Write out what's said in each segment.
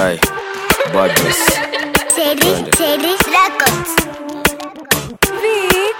Aye, badness. Teddy, Teddy Records. Vic,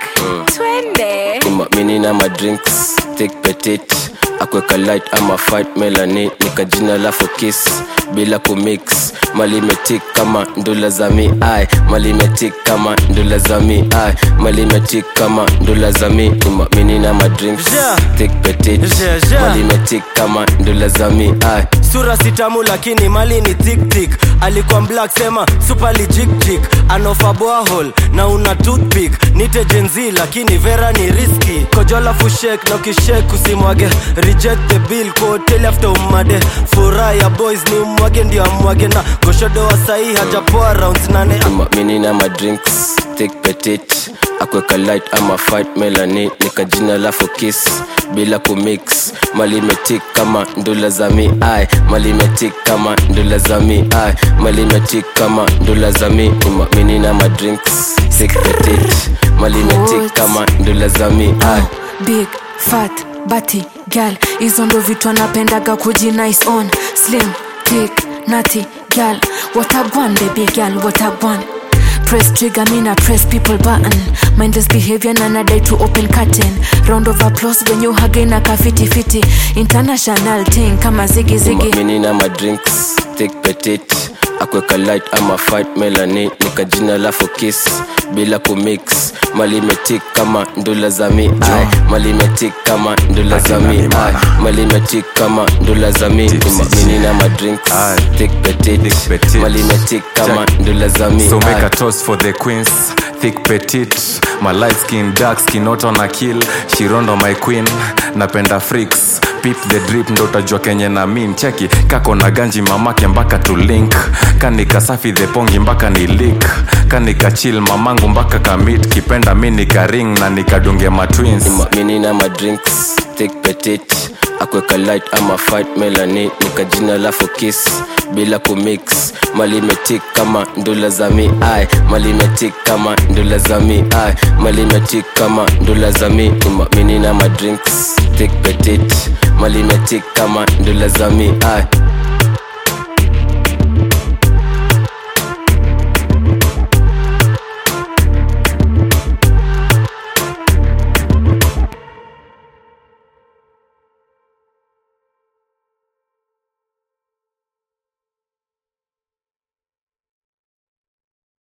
twende. Ima mini na ma drinks thick petit akweka light ama fight melani nikajina lafu kiss bila kumix malimetik kama ndula za mi ai malimetik kama ndula za mi ai malimetik kama ndula za mi ima mini na ma drinks Yeah. thick petit Yeah, yeah. malimetik kama ndula za mi ai sura sitamu lakini mali ni tiktik alikuwa black sema supali jikjik anofa boahol na una toothpick nite jenzi lakini vera ni riski kojola fushek na ukishek usimwage reject the bill kwa hoteli after umade furaha ya boys ni umwage ndio amwage na goshodo wa sahii hajapoa rounds nane Ima mini na ma drinks thick petit akweka light ama fight melani nikajina lafu kiss bila kumix malimetik kama ndula za mi ai malimetik kama ndula za mi ai malimetik kama ndula za mi Ima mini na ma drinks thick petit malimetik What? kama ndula za mi ai big fat bati gal hizo ndo vitu anapendaga kuji nice on slim thick nati gal what a one baby gal what a one press trigger mina press people button mindless behavior na nadai to open curtain round of applause when you hug na kafiti fiti international thing kama zigi zigi mini na ma drinks thick petit akweka light ama fight melani nikajina lafu kiss bila kumix malimetik kama ndula za mi ai malimetik kama ndula za mi ai malimetik kama ndula za mi Ima mini na ma drinks Aye. thick petit Thick petit. malimetik kama Check. ndula za mi So make ai a toast for the queens, thick petite, my light skin, dark skin, not on a kill. Shirondo my queen, napenda freaks. Pip the drip ndo utajua kenye na min cheki kako na ganji mamake mpaka tu link kanika safi the pongi mpaka ni lik kanika chill mamangu mpaka kamit kipenda mi nikaring na nikadunge matwins Ima mini na ma drinks thick petit akweka light ama fight melani nikajina lafu kiss bila kumix malimetik kama ndula za mi ai malimetik kama ndula za mi ai malimetik kama ndula za mi Ima mini na ma drinks thick petit malimetik kama ndula za mi ai